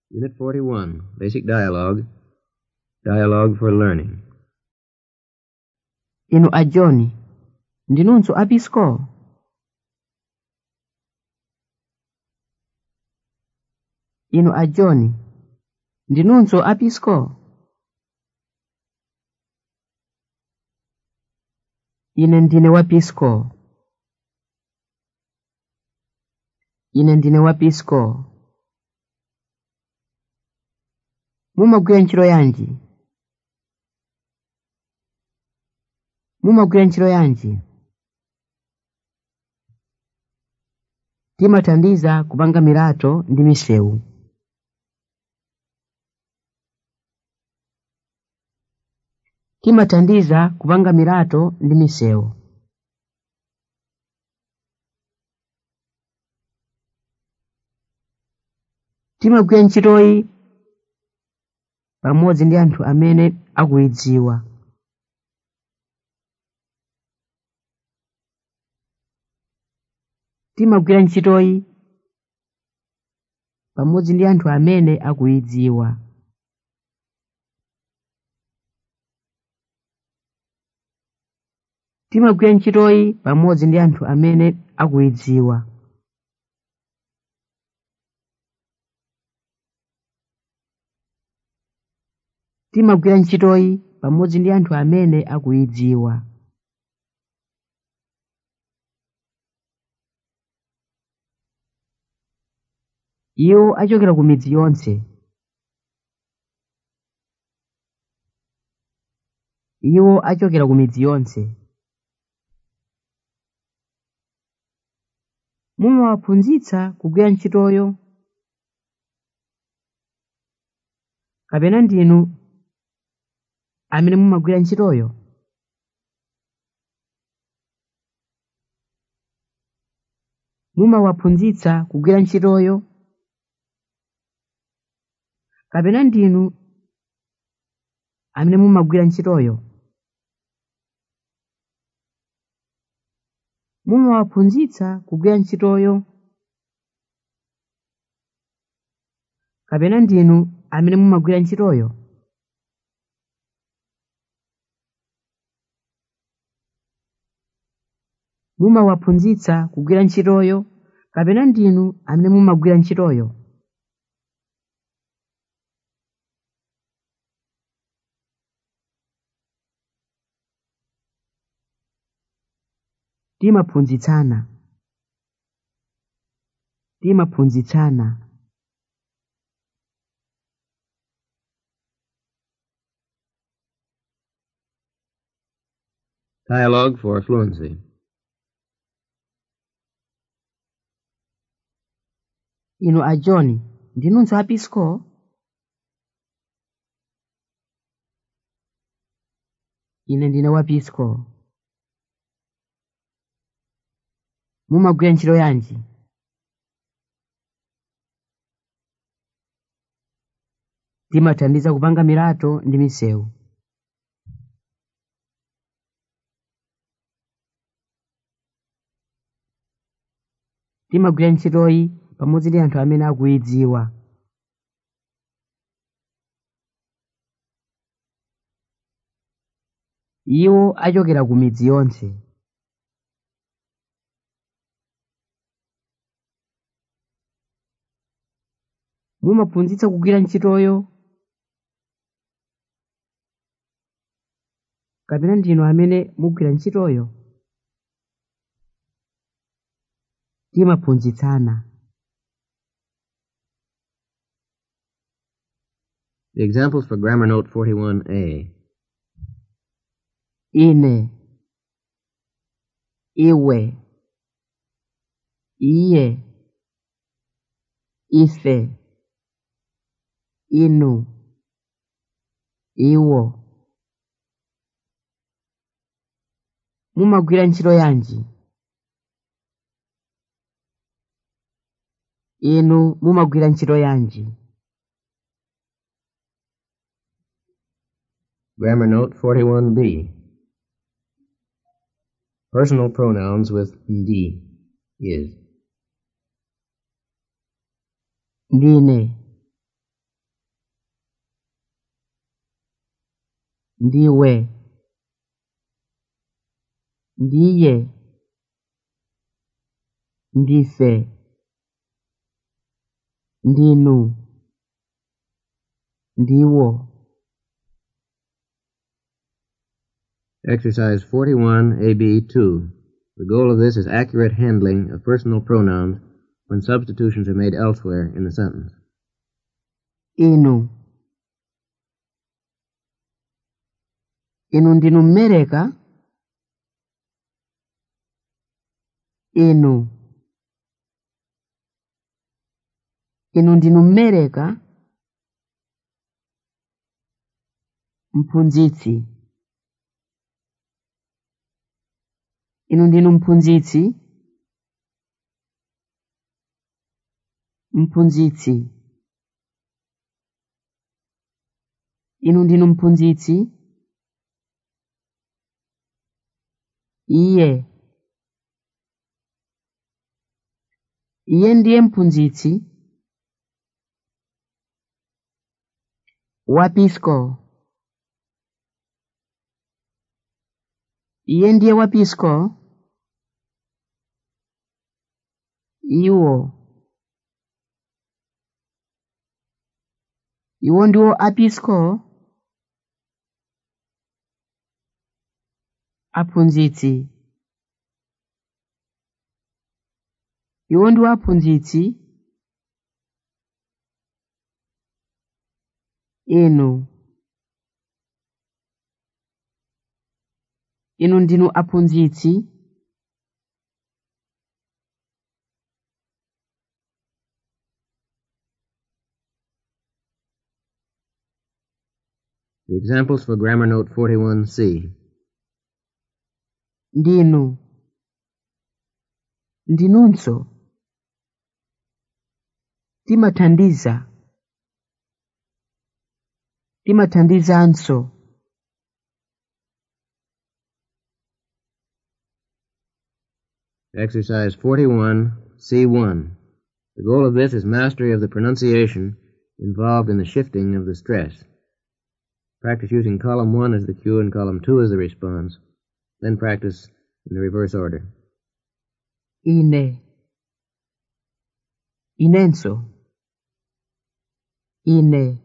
Unit 41, Basic Dialogue. Dialogue for Learning. inu a john ndinunso apisco inu a john ndinunso apisco ine ndine wapisco ine ndine wapisco mumagwira ntchito yanji mumagwira ntchito yanji timathandiza kupanga milato ndi misewu timathandiza kupanga milato ndi misewu timagwira ntchitoyi pamodzi ndi anthu amene akuyidziwa timagwira ntchitoyi pamodzi ndi anthu amene akuyidziwa timagwira ntchitoyi pamodzi ndi anthu amene akuyidziwa timagwira ntchitoyi pamodzi ndi anthu amene akuyidziwa iwo achokera ku midzi yonse iwo achokera ku midzi yonse mumawaphunzitsa kugwira ntchitoyo kapena ndinu amene mumagwira ntchitoyo mumawaphunzitsa kugwira ntchitoyo kapena ndinu amene mumagwira ntchitoyo mumawaphunzitsa kugwira ntchitoyo kapena ndinu amene mumagwira ntchitoyo mumawaphunzitsa kugwira ntchitoyo kapena ndinu amene mumagwira ntchitoyo timaphunzitsana timaphunzitsana Dialogue for Fluency. inu a john ndinunso apisco ine ndine wapisco mumagwira ntchito yanji timathandiza kupanga milato ndi misewu timagwira ntchitoyi pamodzi ndi anthu amene akuyidziwa iwo achokera ku midzi yonse mumaphunzitsa kugwira ntchitoyo kapena ndinu amene mugwira ntchitoyo timaphunzitsana The examples for Grammar Note 41A. ine iwe iye ife inu iwo mumagwira ntchito yanji inu mumagwira ntchito yanji Grammar Note 41B. Personal pronouns with ndi, is. ndine ndiwe ndiye ndife ndinu ndiwo Exercise 41, AB2. The goal of this is accurate handling of personal pronouns when substitutions are made elsewhere in the sentence. inu inu ndinu mmereka inu inu ndinu mmereka mphunzitsi inu ndinu mphunzitsi mphunzitsi inu ndinu mphunzitsi iye iye ndiye mphunzitsi wapisco iye ndiye wapisco iwo iwo ndiwo apisco aphunzitsi iwo ndiwo aphunzitsi inu inu ndinu aphunzitsi The examples for grammar note 41C. ndinu ndinunso timathandiza timathandizanso Exercise 41C1. The goal of this is mastery of the pronunciation involved in the shifting of the stress. Practice using column 1 as the cue and column 2 as the response. Then practice in the reverse order. ine inenso ine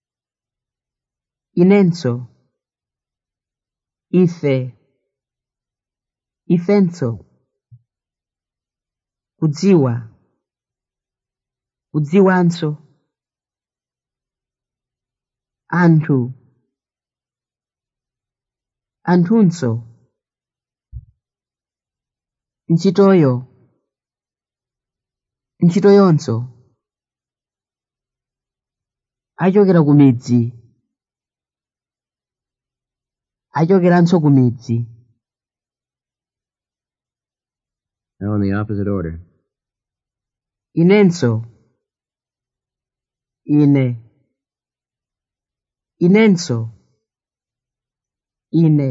inenso ife ifenso kudziwa kudziwanso anthu anthunso ntchitoyo ntchitoyonso achokera ku midzi achokeranso ku midzi Now in the opposite order. inenso ine inenso ine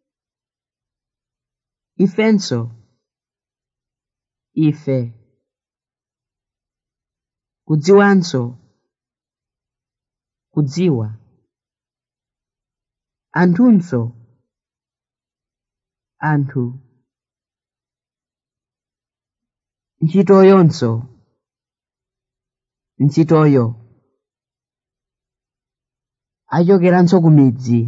ifenso ife kudziwanso kudziwa anthunso anthu ntchitoyonso ntchitoyo achokeranso ku midzi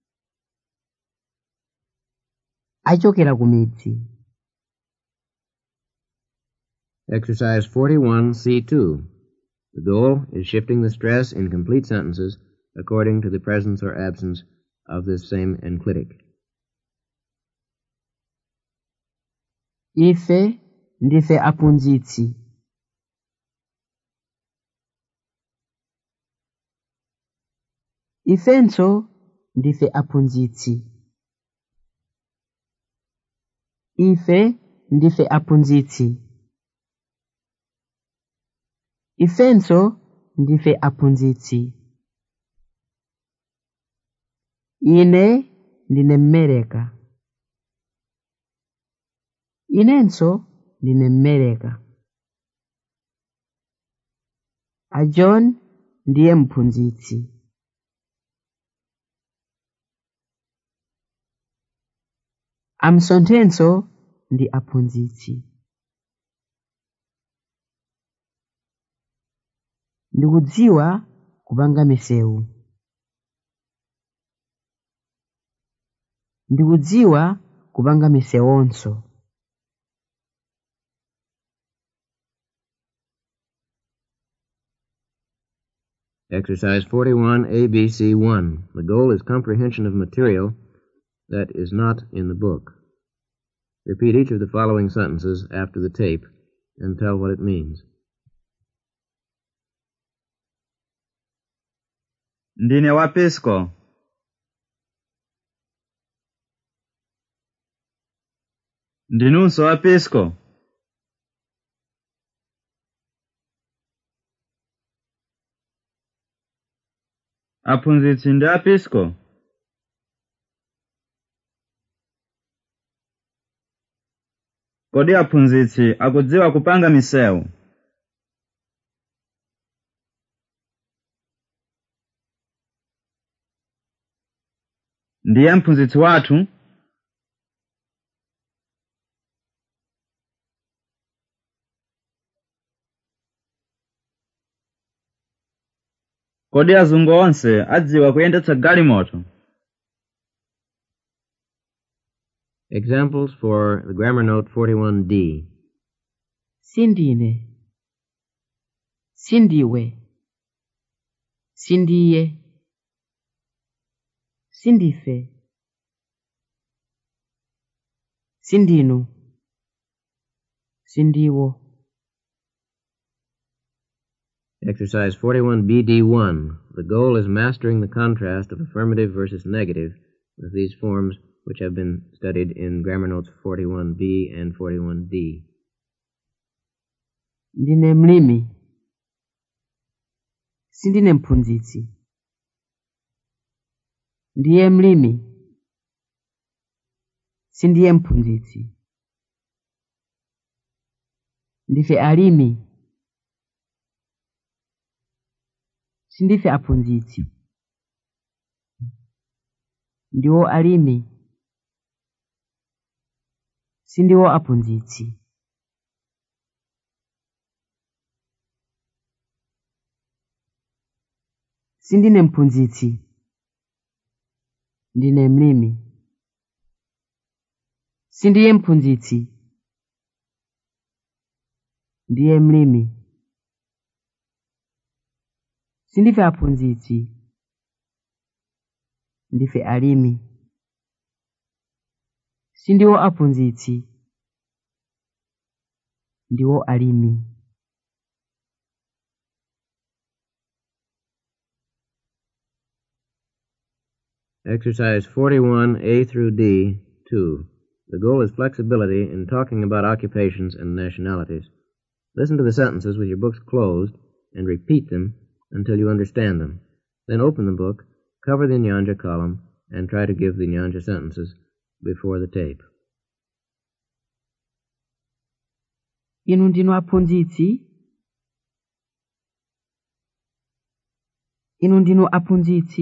achokera ku midzi Exercise 41C2. The goal is shifting the stress in complete sentences according to the presence or absence of this same enclitic. ife ndife aphunzitsi ifenso ndife aphunzitsi ife ndife aphunzitsi ifenso ndife aphunzitsi ine ndine mmereka inenso ndine mmereka a john ndiye mphunzitsi amsonthenso ndi aphunzitsi ndikudziwa kupanga misewu ndikudziwa kupanga misewonso Exercise 41, ABC 1. The goal is comprehension of material that is not in the book. Repeat each of the following sentences after the tape and tell what it means. ndine wapisco ndinunso wapisco aphunzitsi ndi apisco kodi aphunzitsi akudziwa kupanga misewu ndiye mphunzitsi wathu kodi azungu onse adziwa kuyendetsa galimoto Examples for the grammar note 41D. sindine sindiwe sindiye sindife sindinu sindiwo Exercise 41BD1. The goal is mastering the contrast of affirmative versus negative with these forms which have been studied in grammar notes 41B and 41D. ndine mlimi sindine mphunzitsi ndiye mlimi sindiye mphunzitsi ndife alimi sindife aphunzitsi ndiwo alimi sindiwo aphunzitsi sindine mphunzitsi ndine mlimi sindiye mphunzitsi ndiye mlimi sindife aphunzitsi ndife alimi sindiwo aphunzitsi ndiwo alimi Exercise 41A through D, 2. The goal is flexibility in talking about occupations and nationalities. Listen to the sentences with your books closed and repeat them until you understand them. Then open the book, cover the Nyanja column, and try to give the Nyanja sentences before the tape. inu ndinu aphunzitsi inu ndinu aphunzitsi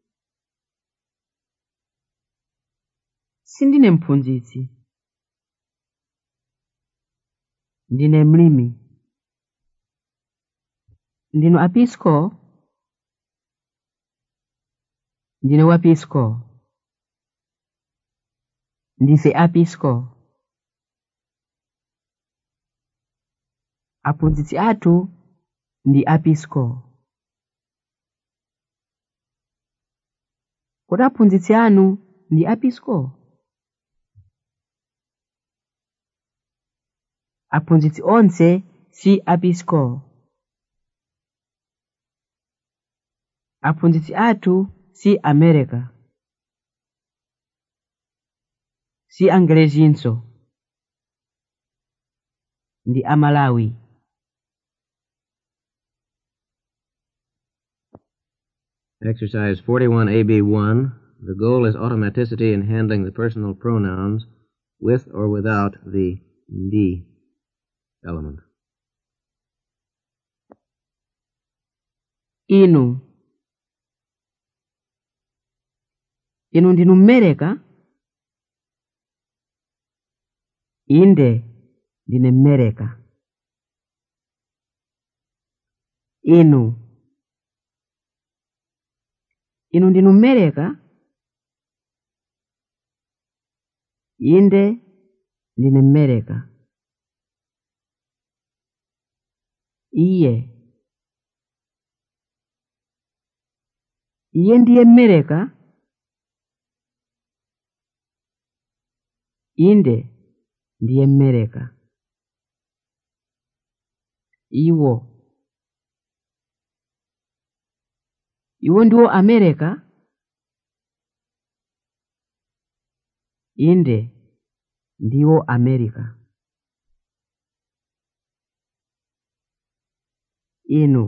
sindine mphunzitsi ndine mlimi ndinu apisco ndine wapisco ndife apisco aphunzitsi athu ndi apisco kodi aphunzitsi anu ndi apisco aphunzitsi onse si apisco aphunzitsi athu si america si angelezinso ndi amalawi Exercise 41AB1. The goal is automaticity in handling the personal pronouns with or without the ndi element. inu inu ndinu mmereka inde ndine mmereka inu inu ndinu mmereka inde ndine mmereka iye iye ndiye mmereka inde ndiye mmereka iwo iwo ndiwo amereka inde ndiwo amerika inu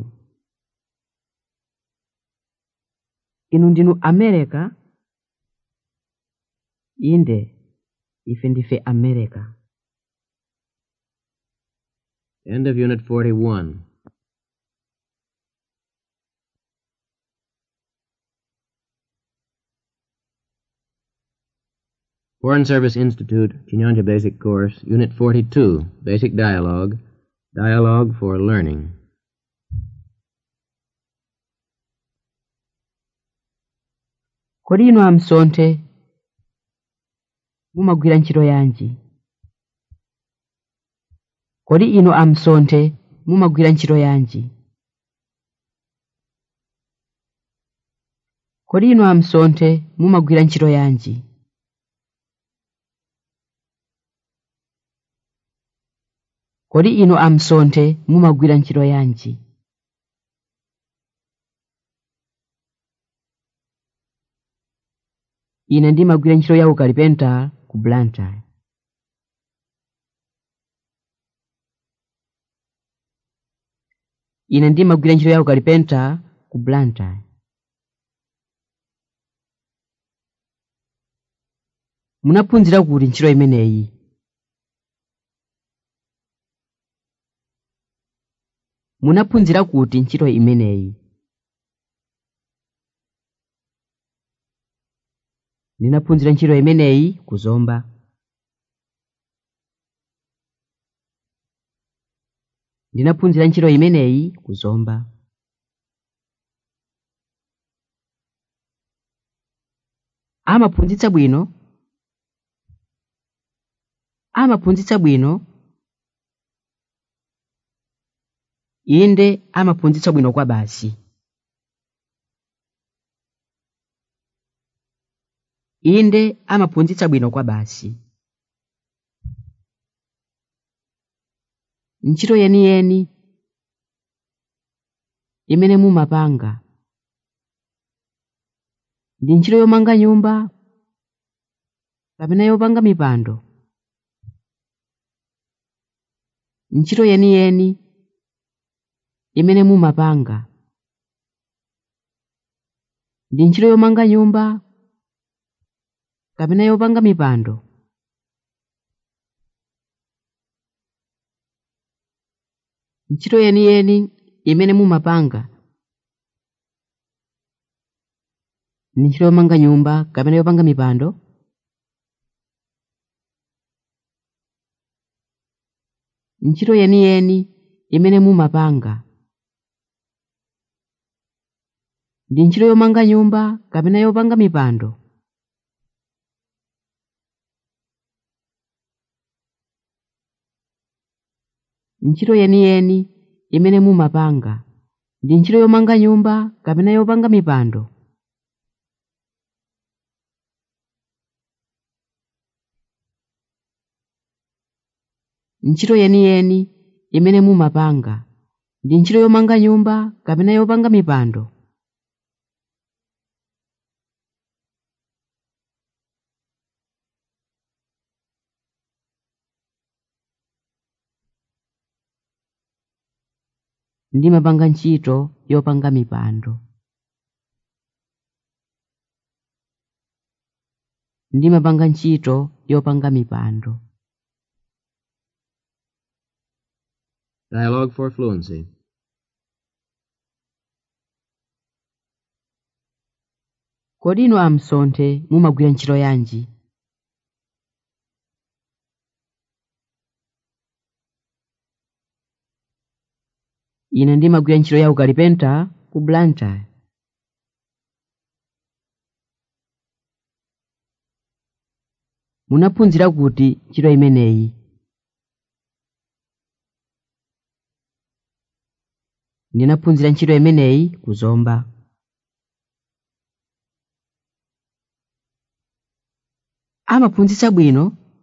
inu ndinu amerika inde ife ndife amerika End of Unit 41. Foreign Service Institute, Chinyanja Basic Course, Unit 42, Basic Dialogue, Dialogue for Learning. kodi inu amsonthe mumagwira ntchito yanji kodi inu amsonthe mumagwira ntchito yanji kodi inu amsonthe mumagwira ntchito yanji kodi inu amsonthe mumagwira ntchito yanji ine ndimagwira ntchito ya ukalipenta ku blantyre ine ndimagwira ntchito ya ukalipenta ku blantyre munaphunzira kuti ntchito imeneyi munaphunzira kuti ntchito imeneyi ndinaphunzira ntchito imeneyi kuzomba ndinaphunzira ntchito imeneyi kuzomba amaphunzitsa bwino amaphunzitsa bwino inde amaphunzitsa bwino kwa basi inde amaphunzitsa bwino kwa basi ntchito yeniyeni imene mumapanga ndi ntchito yomanga nyumba kapena yopanga mipando ntchito yeniyeni imene mumapanga ndi ntchito yomanga nyumba kapena yopanga mipando ntchito yeniyeni imene mumapanga ndi ntchito yomanga nyumba kapena yopanga mipando ntchito yeniyeni imene mumapanga ndi ntchito yomanga nyumba kapena yopanga mipando ntchito yeniyeni imene mumapanga ndi ntchito yomanga nyumba kapena yopanga mipando ntchito yeniyeni imene mumapanga ndi ntchito yomanga nyumba kapena yopanga mipando ndimapanga ntchito yopanga mipando ndimapanga ntchito yopanga mipando Dialogue for Fluency. kodi inu amsonthe mumagwira ntchito yanji ine ndimagwira ntchito ya ukalipenta ku blantyre munaphunzira kuti ntchito imeneyi ndinaphunzira ntchito imeneyi kuzomba amaphunzitsa bwino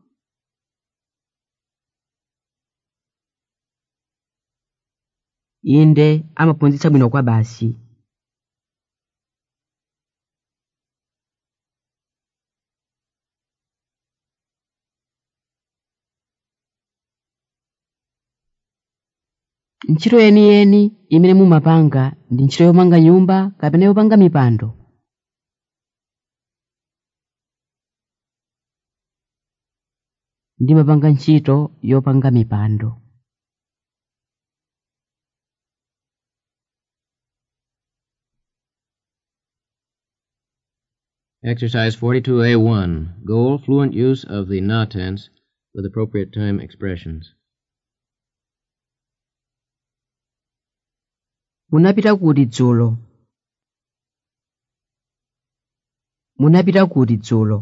inde amaphunzitsa bwino kwa basi ntchito yeniyeni imene mumapanga ndi ntchito yomanga nyumba kapena yopanga mipando ndimapanga ntchito yopanga mipando Exercise 42A1. Goal, fluent use of the na tense with appropriate time expressions. munapita kuti dzulo munapita kuti dzulo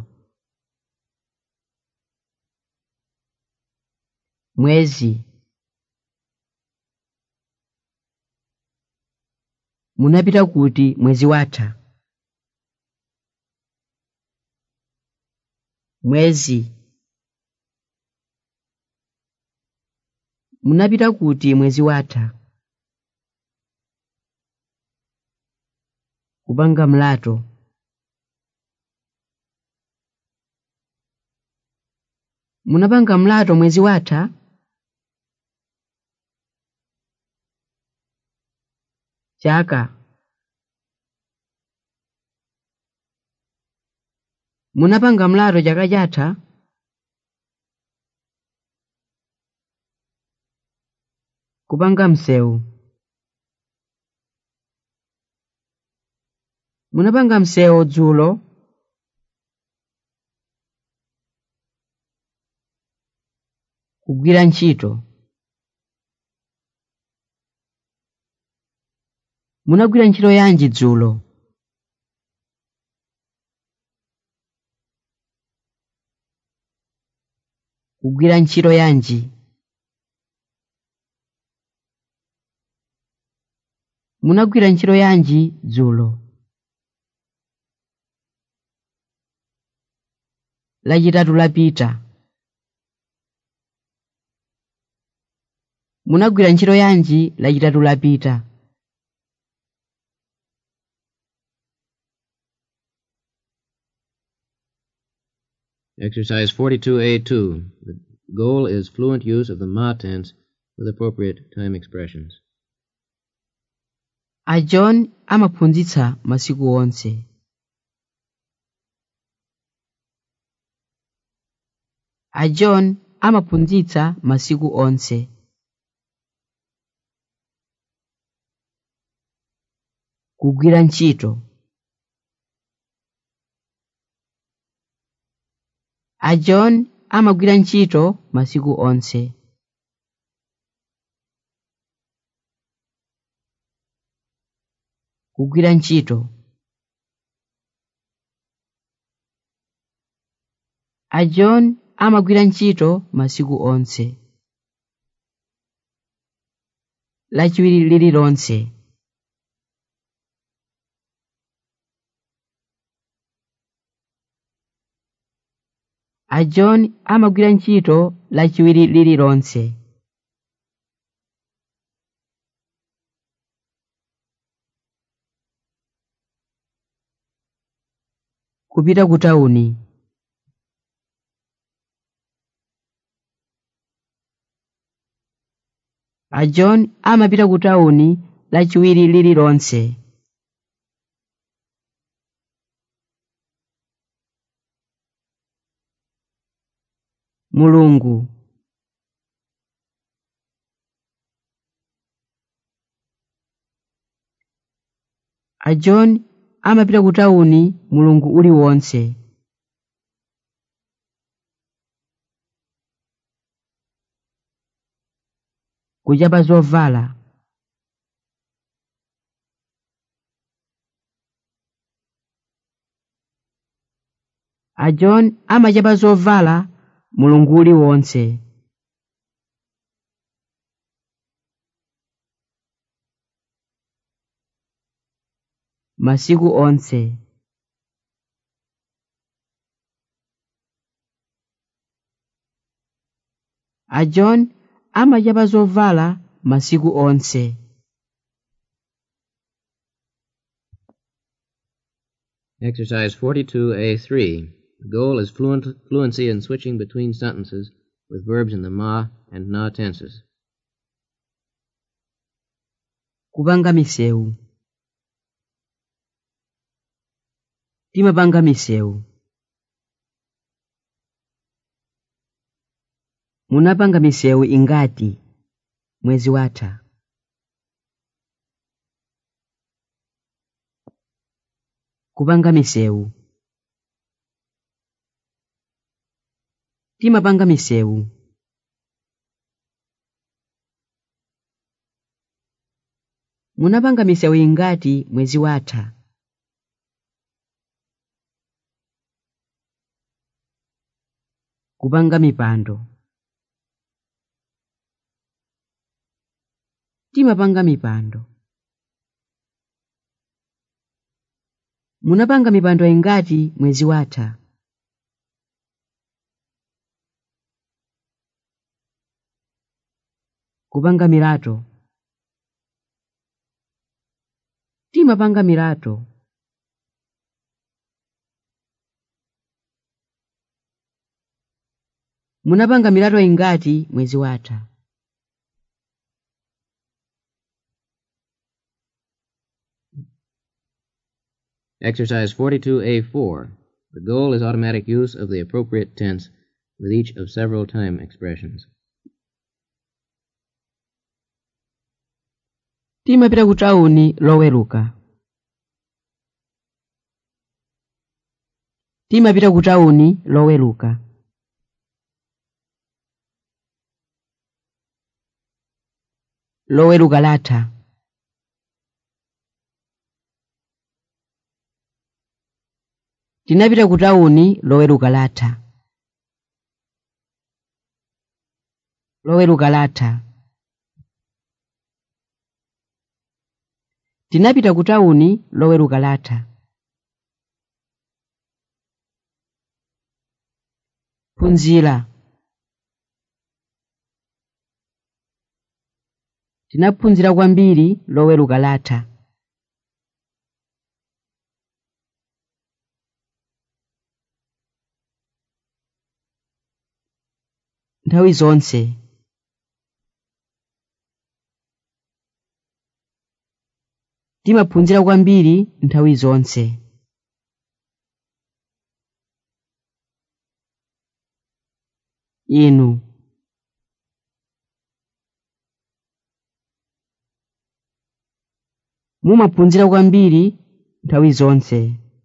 mwezi munapita kuti mwezi watha mwezi munapita kuti mwezi watha kupanga mlato munapanga mlato mwezi watha chaka munapanga mlato chaka chatha kupanga msewu munapanga msewu dzulo kugwira ntchito munagwira ntchito yanji dzulo kugwira ntchito yanji munagwira ntchito yanji dzulo lachitatu lapita munagwira ntchito yanji lachitatu lapita Exercise 42A2. The goal is fluent use of the ma tense with appropriate time expressions. a john amaphunzitsa masiku onse a john amaphunzitsa masiku onse kugwira ntchito a john amagwira ntchito masiku onse kugwira ntchito a john amagwira ntchito masiku onse lachiwiri lililonse a john amagwira ntchito lachiwiri lililonse kupita ku tawuni a john amapita ku tawuni lachiwiri lililonse mulungu a john amapita ku tawuni mulungu uliwonse kuchapa zovala a john amachapa zovala mulungu uliwonse masiku onse a john amachapa zovala masiku onse Exercise 42A3. The goal is fluent, fluency in switching between sentences with verbs in the ma and na tenses. kupanga misewu timapanga misewu munapanga misewu ingati mwezi watha kupanga misewu timapanga misewu munapanga misewu ingati mwezi watha kupanga mipando timapanga mipando munapanga mipando ingati mwezi watha kupanga milato timapanga milato munapanga milato ingati mwezi watha Exercise 42A4. The goal is automatic use of the appropriate tense with each of several time expressions. timapita ku tawuni loweruka timapita ku tawuni loweruka loweruka latha tinapita ku tawuni loweruka latha loweruka latha tinapita ku tawuni loweruka latha phunzira tinaphunzira kwambiri loweruka latha nthawi zonse timaphunzira kwambiri nthawi zonse inu mumaphunzira kwambiri nthawi zonse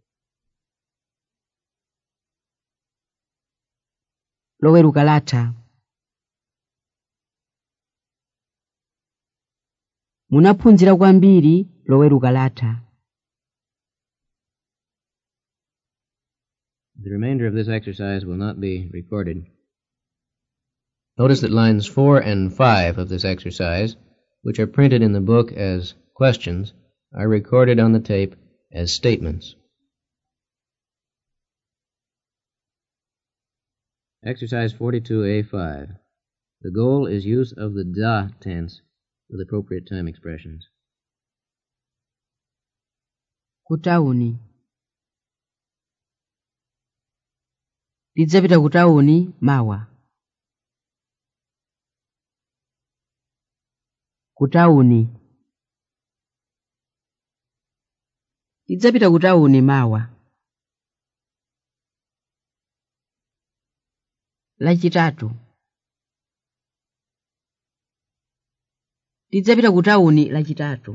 loweruka latha munaphunzira kwambiri loweruka latha The remainder of this exercise will not be recorded. Notice that lines 4 and 5 of this exercise, which are printed in the book as questions, are recorded on the tape as statements. Exercise 42A5. The goal is use of the da tense with appropriate time expressions. ku tawuni tidzapita ku tawuni mawa ku tawuni tidzapita ku tawuni mawa lachitatu tidzapita ku tawuni lachitatu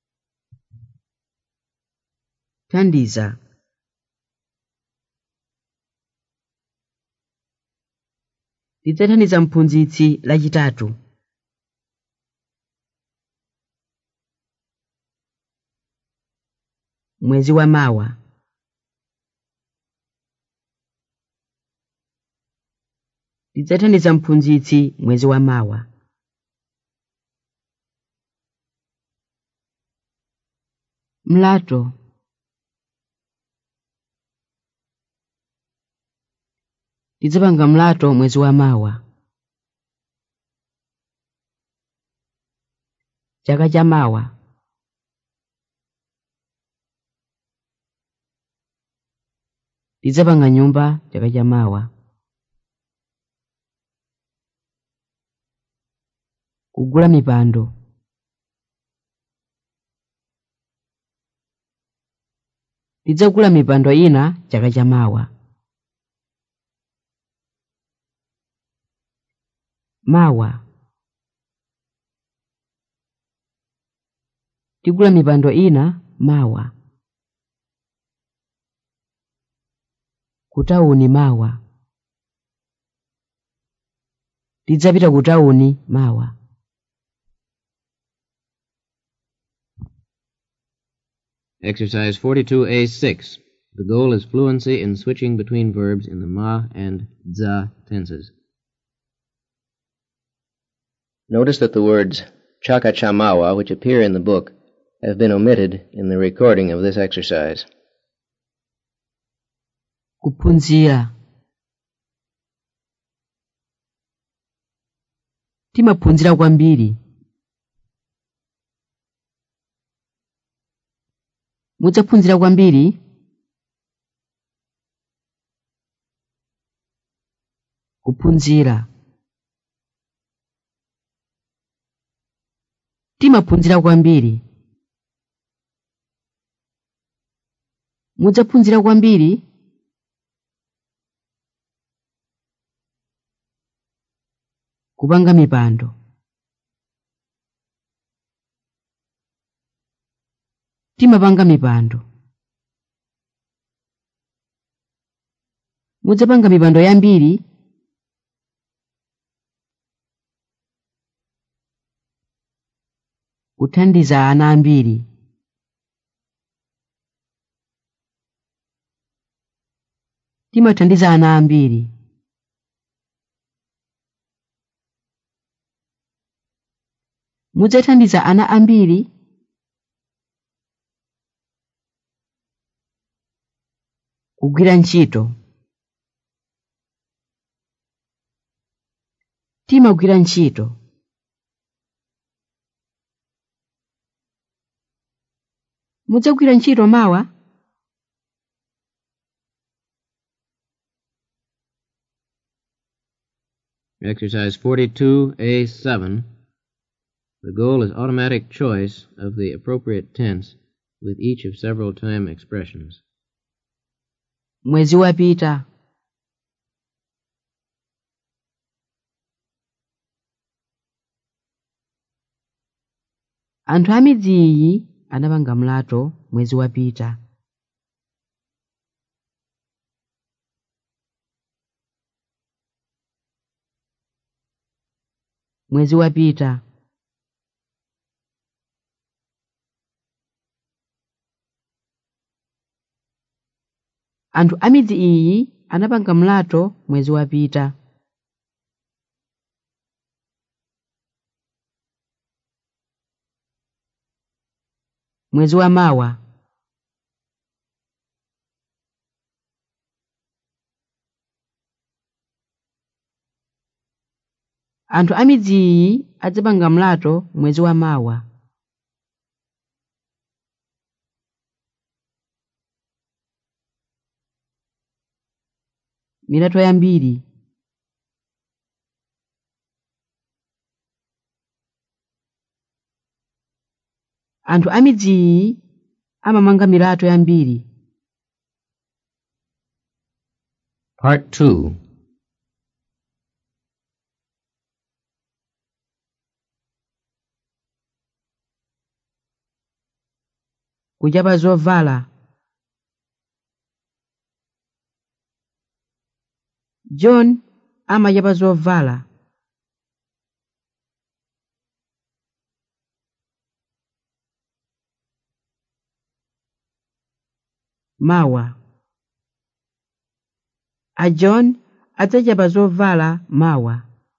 thandiza tidzathandiza mphunzitsi lachitatu mwezi wa mawa tidzathandiza mphunzitsi mwezi wa mawa mlato tidzapanga mlato mwezi wa mawa chaka cha mawa tidzapanga nyumba chaka cha mawa kugula mipando tidzagula mipando ina chaka cha mawa mawa tigula mipando ina mawa kutawuni mawa tidzapita kutawuni mawa Exercise 42A6. The goal is fluency in switching between verbs in the ma and za tenses. Notice that the words chaka chamawa, which appear in the book, have been omitted in the recording of this exercise. kuphunzira timaphunzira kwambiri mudzaphunzira kwambiri kuphunzira timaphunzira kwambiri mudzaphunzira kwambiri kupanga mipando timapanga mipando mudzapanga mipando yambiri kuthandiza ana ambiri timathandiza ana ambiri mudzathandiza ana ambiri kugwira ntchito timagwira ntchito mudzagwira ntchito mawa Exercise 42A7. The goal is automatic choice of the appropriate tense with each of several time expressions. mwezi wapita anthu a midzi iyi anapanga mlato mwezi wapita mwezi wapita anthu a midzi iyi anapanga mlato mwezi wapita mwezi wa mawa anthu a midzi iyi adzapanga mlato mwezi wa mawa milato yambiri anthu a midzi iyi amamanga milato yambiri Part 2. kuchapa zovala john amachapa zovala mawa a john adzachapa zovala mawa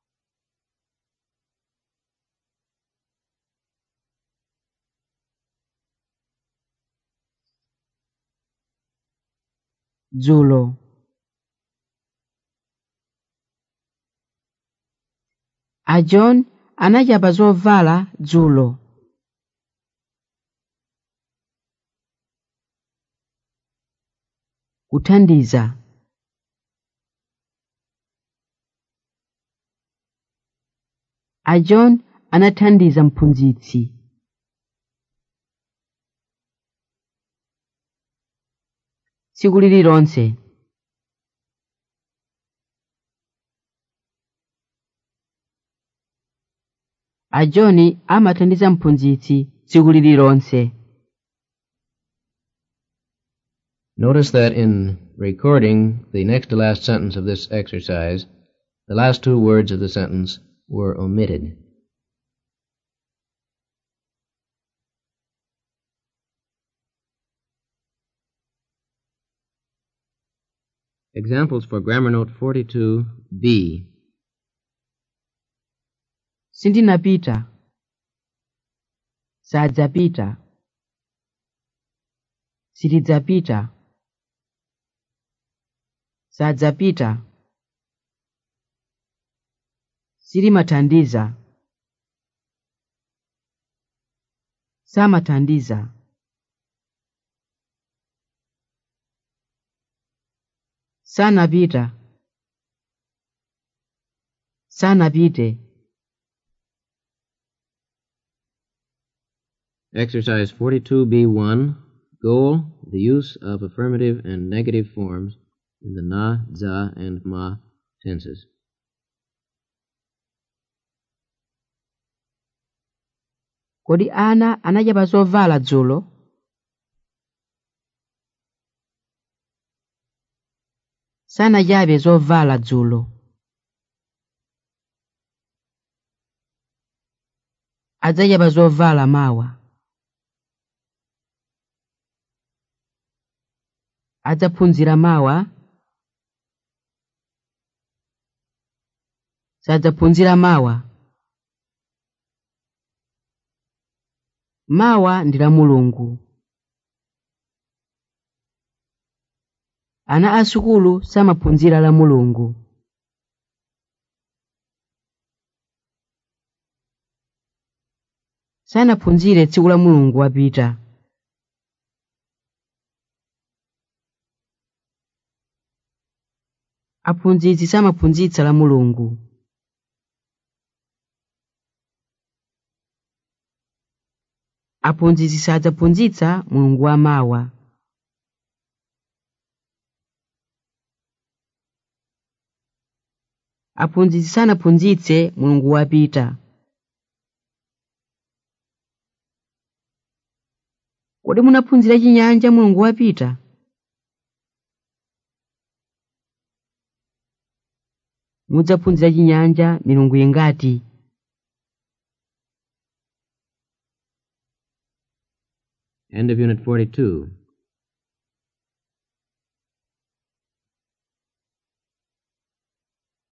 dzulo a john anachapa zovala dzulo kuthandiza a john anathandiza mphunzitsi tsiku lililonse a john amathandiza mphunzitsi tsiku lililonse Notice that in recording the next to last sentence of this exercise, the last two words of the sentence were omitted. Examples for grammar note 42B. sindinapita sadzapita sitidzapita sadzapita silimathandiza samathandiza sanapita sanapite Exercise 42B1. Goal, the use of affirmative and negative forms in the na, za, and ma tenses. kodi ana anachapa zovala dzulo sanachape zovala dzulo adzachapa zovala mawa adzaphunzira mawa sadzaphunzira mawa mawa ndi la mulungu ana asukulu samaphunzira la mulungu sanaphunzire tsiku la mulungu wapita aphunzitsi samaphunzitsa la mulungu aphunzitsi sadzaphunzitsa mulungu wamawa aphunzitsi sanaphunzitse mulungu wapita kodi munaphunzira chinyanja mulungu wapita mudzaphunzira chinyanja milungu ingati End of Unit 42.